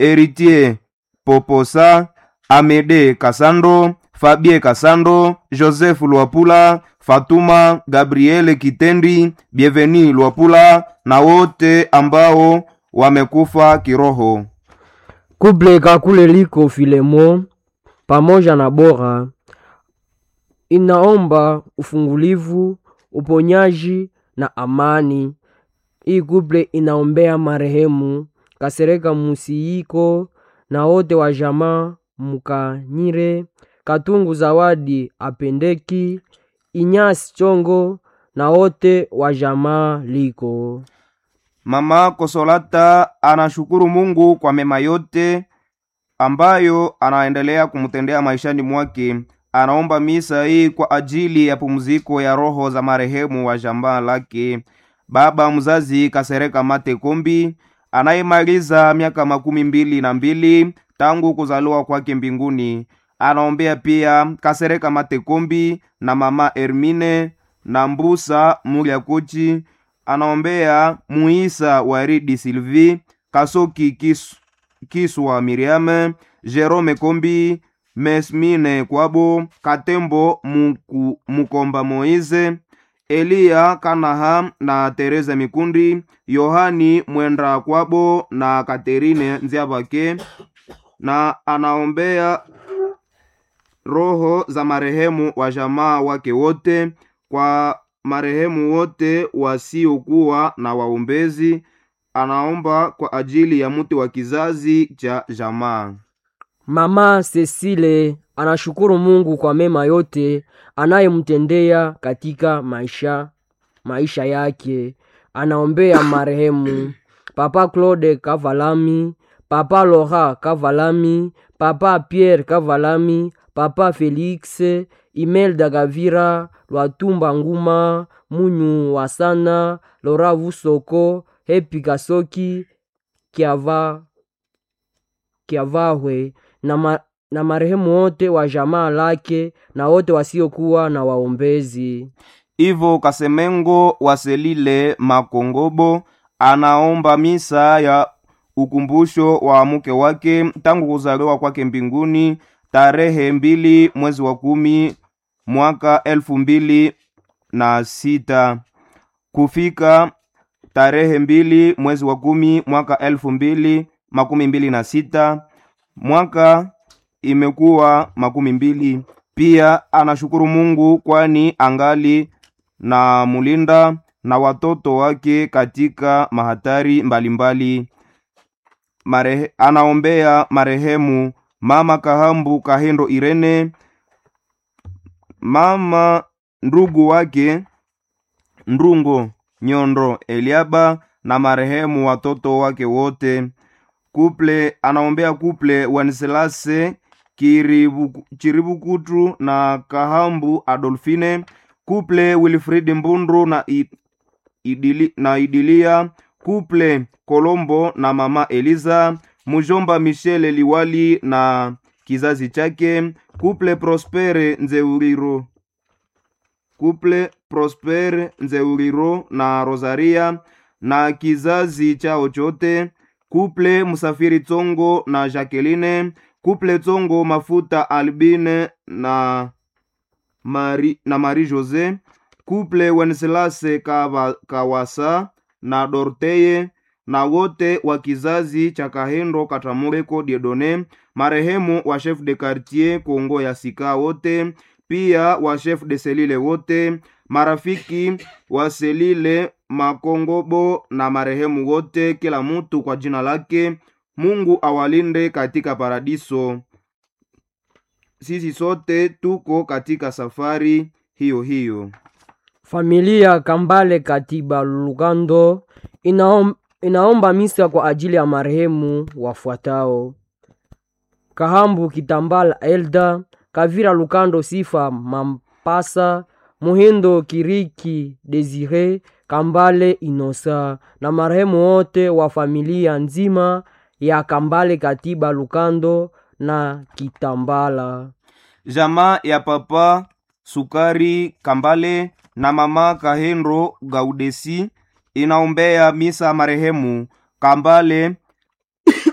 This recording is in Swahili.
Eritier Poposa, Amede Kasando, Fabie Kasando, Joseph Lwapula, Fatuma Gabriele Kitendi, Bienveni Lwapula na wote ambao wamekufa kiroho. Kuble Kakule liko Filemo pamoja na Bora inaomba ufungulivu, uponyaji na amani. Hii kuple inaombea marehemu Kasereka Musiiko na wote wa jamaa Mukanyire, Katungu Zawadi Apendeki, Inyasi Chongo na wote wa jamaa liko. Mama Kosolata anashukuru Mungu kwa mema yote ambayo anaendelea kumtendea maishani mwake. Anaomba misa hii kwa ajili ya pumziko ya roho za marehemu wa jamaa lake baba mzazi Kasereka Mate Kombi anayemaliza miaka makumi mbili na mbili tangu kuzaliwa kwake mbinguni. Anaombea pia Kasereka Mate Kombi na mama Hermine na Mbusa Mulyakuchi. Anaombea Muisa Waridi Sylvie Kasoki Kis, Kiswa Miriame Jerome Kombi Mesmine Kwabo Katembo Muku, Mukomba Moize Eliya Kanaha na Teresa Mikundi Yohani Mwenda Kwabo na Katerine Nziabake na anaombea roho za marehemu wa jamaa wake wote kwa marehemu wote wasiokuwa na waombezi. Anaomba kwa ajili ya mtu wa kizazi cha jamaa. Mama Cecile anashukuru Mungu kwa mema yote anayemtendea katika maisha maisha yake. Anaombea marehemu Papa Claude Kavalami, Papa Laura Kavalami, Papa Pierre Kavalami, Papa Felix Imelda Gavira, Lwatumba Nguma, Munyu Wasana, Lora Vusoko, Hepi Kasoki, Kiava Kiavahwe na, ma, na marehemu wote wa jamaa lake na wote wasiokuwa na waombezi. Ivo Kasemengo Waselile Makongobo anaomba misa ya ukumbusho wa mke wake tangu kuzaliwa kwake mbinguni tarehe mbili mwezi wa kumi mwaka elfu mbili na sita kufika tarehe mbili mwezi wa kumi mwaka elfu mbili makumi mbili na sita mwaka imekuwa makumi mbili. Pia anashukuru Mungu kwani angali na mulinda na watoto wake katika mahatari mbalimbali. Marehe, anaombea marehemu mama Kahambu Kahendo Irene, mama ndugu wake Ndungo Nyondo Eliaba na marehemu watoto wake wote. Kuple anaombea kuple Wenselase Kiribu, Chiribukutu na Kahambu Adolfine, kuple Wilfrid Mbundu na, I, idili, na Idilia, kuple Kolombo na mama Eliza, mujomba Michele Liwali na kizazi chake, kuple Prospere Nzeuriro, kuple Prospere Nzeuriro na Rosaria na kizazi chao chote, kuple Musafiri Tsongo na Jacqueline, kuple Tsongo Mafuta Albine na Mari, na Marie Jose, kuple Wenselase Kawa, Kawasa na Dorteye na wote wa kizazi cha Kahendo Katamureko Diedone, marehemu wa chef de quartier Kongo ya Sika wote, pia wa chef de selile wote, marafiki wa selile Makongobo na marehemu wote, kila mutu kwa jina lake. Mungu awalinde katika paradiso. Sisi sote tuko katika safari hiyo hiyo. Familia Kambale Katiba Lugando inaom, inaomba misa kwa ajili ya marehemu wafuatao: Kahambu Kitambala Elda, Kavira Lukando Sifa Mampasa, Muhindo Kiriki Desire, Kambale Inosa na marehemu wote wa familia nzima ya Kambale Katiba Lukando na Kitambala. Jamaa ya papa Sukari Kambale na mama Kahendo Gaudesi inaombea misa marehemu Kambale